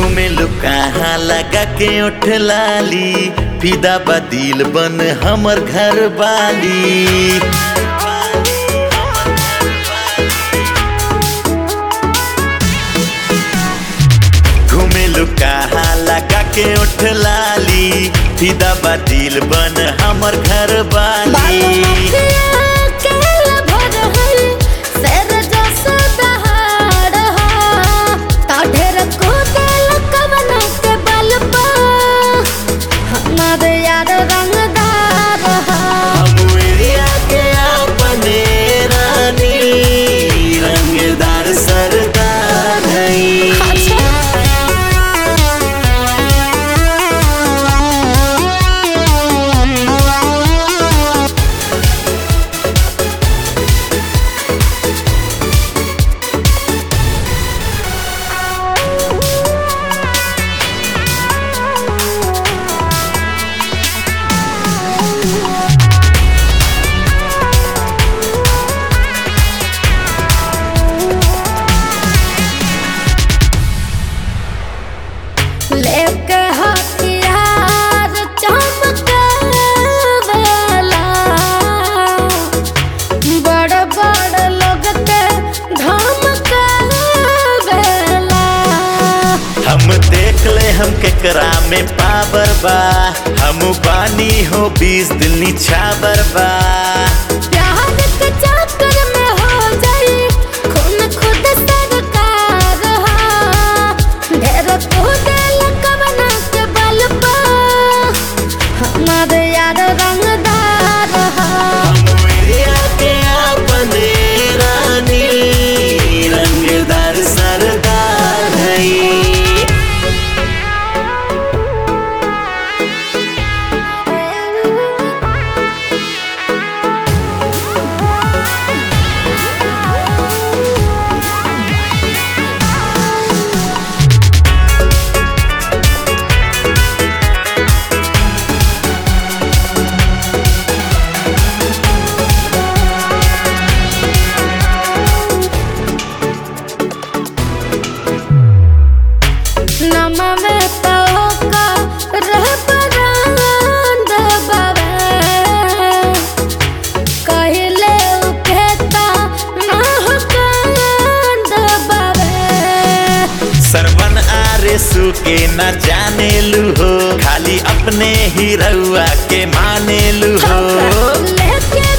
घूमे लो कहाँ लगा के उठ लाली फिदा बदिल बन हमर घर वाली घूमे लो कहाँ लगा के उठ लाली फिदा बदिल बन हमर घर वाली यार रंगदार हम एरिया के अपने रानी रंगदार सरदार हई लेके हथियार चमकावेला बड़ बड़ लोग के धमकावेला हम देख ले हम केकरा में पावर बा हम पानी हो बीस दिल निछावर बा प्यार के चक्कर में हो जाई खून खुद सरकार हा ढेर खुद लकवना के बल पा हमारे यार रंगदार हा हम एरिया के अपने रानी रंगदार सरदार हई नमा में पौका रह परांद बावे कहले उकेता ना हो कांद बावे सरवन आरे सु के न जाने लू हो खाली अपने ही रउआ के माने लू हो लेके